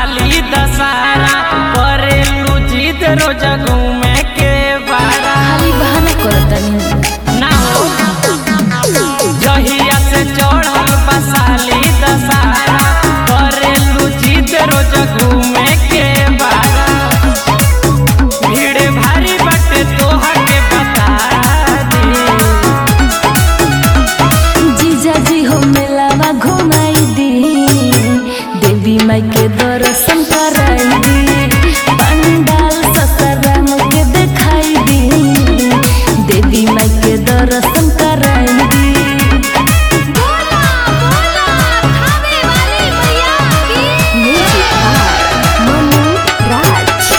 साली दशहरा करेलू जिद रोज घूमे के बारा खाली बहाना करतनी ना हो जहिया से चढ़ल बा साली दशहरा करेलू जिद रोज घूमे के बारा भीड़ भारी बाटे तोहा के बता दी जीजा जी हो मेलावा घुमाई दी देवी माई के दर्शन कराई दी पंडाल ससाराम के दिखाई दी देवी माई के दर्शन कराई दी Music by Manu Raj.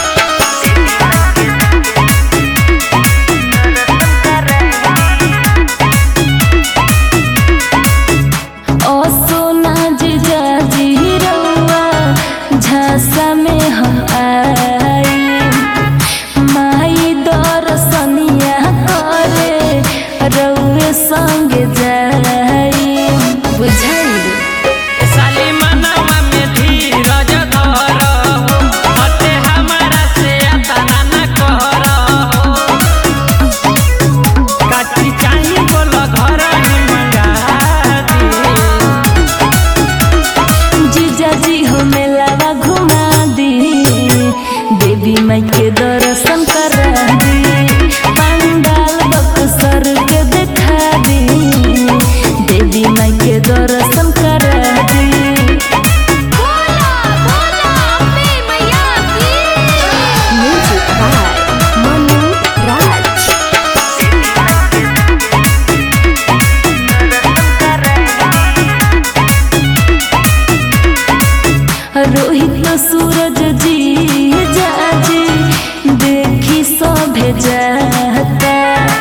ओ सोना जीजा जी रउआ झांसा में हम आई माई दर्शनिया करे रउए संग जाई बुझाई साली मनवा में धीरज धर हो हते हमारा से अतना न कर हो काची चाही बोल घर ही मंगा दी जीजा जी हो मेलावा घुमा दी देवी माई के दर्शन करा दी पंडाल बक्सर के दिखा दी देवी माई के दर्शन करा दी Music by Manu Raj. Rohit सूरज जी जाजी देखी सभे जाता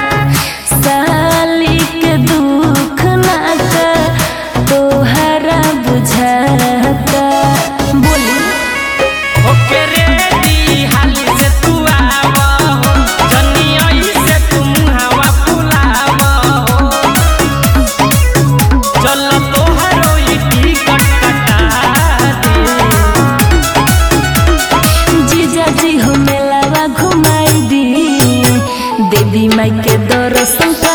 साली के दुख नाता तोहरा बुझाता बोली ओके रेडी हाली से तू आव हो जनी ओई से तू मुहावा फुलाव हो चल तोहरो ई टिकट कटा दे जीजा जी हो मेलावा घुमाई दी देवी माई के दर्शन